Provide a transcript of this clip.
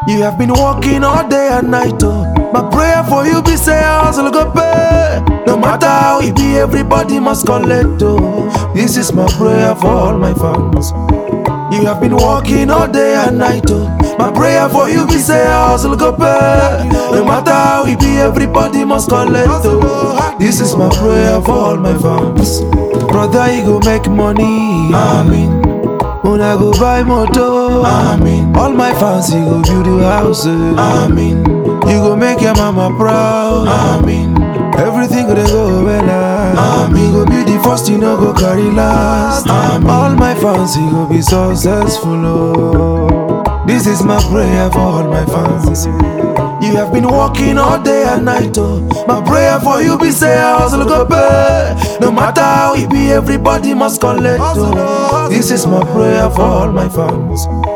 You have been working all day and night, oh. My prayer for you be say hustle go pay. No matter how it be, everybody must collect, oh. This is my prayer for all my fans. You have been working all day and night, oh. My prayer for you be say hustle go pay. No matter how it be, everybody must collect, oh. This is my prayer for all my fans. Brother, you go make money, amen. Una go buy motor, amen. All my fans, you go build a house, eh. amen. You go make your mama proud, amen. Everything gonna go well, amen. You go be the first, you know go carry last, amen. All my fans, you go be successful, oh. This is my prayer for all my fans. You have been working all day and night, oh. My prayer for you be say hustle go pay. No matter how it be, everybody must collect, oh. This is my prayer for all my fans.